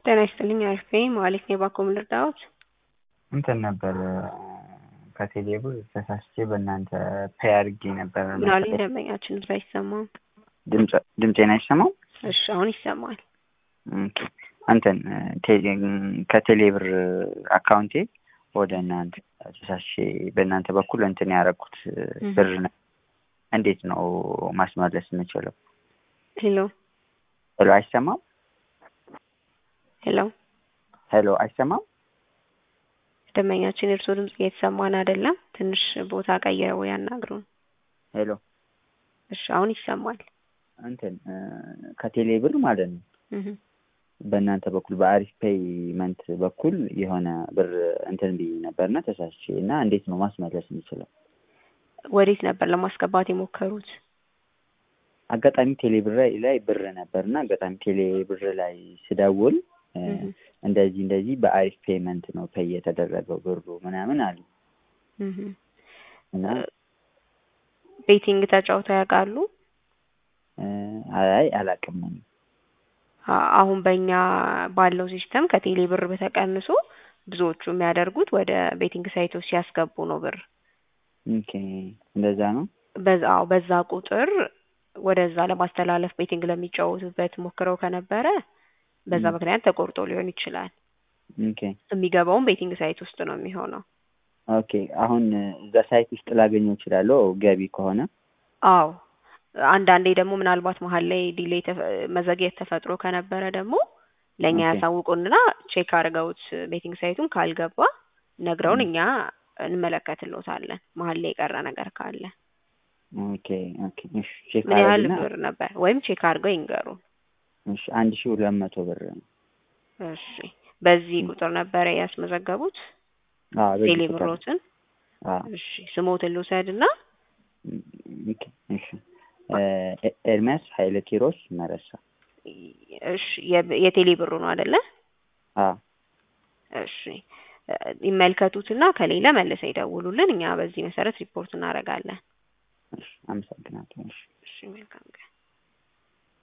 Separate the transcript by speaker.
Speaker 1: ጤና ይስጥልኝ አሪፍ ነኝ መሀሌት ነኝ ባኮ ምን ልርዳዎት?
Speaker 2: እንትን ነበር ከቴሌ ብር ተሳስቼ በእናንተ ፔይ አድርጌ ነበር።
Speaker 1: ምን አሉኝ ደንበኛችን ድምፅ አይሰማም።
Speaker 2: ድምፄን አይሰማም?
Speaker 1: እሺ አሁን ይሰማል።
Speaker 2: ኦኬ። እንትን ከቴሌ ብር አካውንቴ ወደ እናንተ ተሳስቼ በእናንተ በኩል እንትን ያደረኩት ብር ነው። እንዴት ነው ማስመለስ የምችለው?
Speaker 1: ሄሎ
Speaker 2: ሄሎ፣ አይሰማም?
Speaker 1: ሄሎ
Speaker 2: ሄሎ፣ አይሰማም?
Speaker 1: ደንበኛችን የእርስዎ ድምፅ እየተሰማን አይደለም። ትንሽ ቦታ ቀይረው ያናግሩን።
Speaker 2: ሄሎ፣
Speaker 1: እሺ አሁን ይሰማል።
Speaker 2: እንትን ከቴሌ ብር ማለት ነው
Speaker 1: እህ
Speaker 2: በእናንተ በኩል በአሪፍ ፔይመንት በኩል የሆነ ብር እንትን ብዬ ነበርና ተሳስቼ እና እንዴት ነው ማስመለስ የምችለው?
Speaker 1: ወዴት ነበር ለማስገባት የሞከሩት?
Speaker 2: አጋጣሚ ቴሌ ብር ላይ ብር ነበር እና አጋጣሚ ቴሌ ብር ላይ ስደውል እንደዚህ እንደዚህ በአሪፍ ፔይመንት ነው ፔይ የተደረገው ብሩ ምናምን አሉ
Speaker 1: እህ
Speaker 2: እና
Speaker 1: ቤቲንግ ተጫውተው ያውቃሉ?
Speaker 2: አይ አላውቅም።
Speaker 1: አሁን በእኛ ባለው ሲስተም ከቴሌ ብር በተቀንሶ ብዙዎቹ የሚያደርጉት ወደ ቤቲንግ ሳይቶች ሲያስገቡ ነው ብር
Speaker 2: ኦኬ እንደዛ ነው።
Speaker 1: በዛ አዎ፣ በዛ ቁጥር ወደዛ ለማስተላለፍ ቤቲንግ ለሚጫወቱበት ሞክረው ከነበረ በዛ ምክንያት ተቆርጦ ሊሆን ይችላል።
Speaker 2: ኦኬ
Speaker 1: የሚገባውም ቤቲንግ ሳይት ውስጥ ነው የሚሆነው።
Speaker 2: ኦኬ አሁን እዛ ሳይት ውስጥ ላገኘው እችላለሁ ገቢ ከሆነ?
Speaker 1: አዎ አንዳንዴ ደግሞ ምናልባት መሀል ላይ ዲሌይ መዘግየት ተፈጥሮ ከነበረ ደግሞ ለእኛ
Speaker 2: ኦኬ።
Speaker 1: ያሳውቁንና ቼክ አድርገውት ቤቲንግ ሳይቱን ካልገባ ነግረውን እኛ እንመለከትልዎታለን መሀል ላይ የቀረ ነገር ካለ።
Speaker 2: ኦኬ ኦኬ እሺ ቼክ
Speaker 1: ምን ያህል
Speaker 2: አደርግና
Speaker 1: ብር ነበር ወይም ቼክ አድርገው ይንገሩን።
Speaker 2: እሺ አንድ ሺህ ሁለት መቶ ብር ነው።
Speaker 1: እሺ በዚህ ቁጥር ነበረ ያስመዘገቡት
Speaker 2: አዎ በዚህ
Speaker 1: ቴሌ
Speaker 2: ቁጥር
Speaker 1: ብሮትን?
Speaker 2: አዎ
Speaker 1: እሺ ስሞትን ልውሰድና
Speaker 2: ኦኬ እሺ እ ኤርሚያስ ኃይለ ኪሮስ መረሳ።
Speaker 1: እሺ የ- የቴሌ ብሩ ነው አይደለ?
Speaker 2: አዎ
Speaker 1: እሺ ይመልከቱትና ከሌለ መልሰው ይደውሉልን። እኛ በዚህ መሰረት ሪፖርት እናደርጋለን።
Speaker 2: እሺ አመሰግናለሁ። እሺ
Speaker 1: እሺ መልካም ቀን።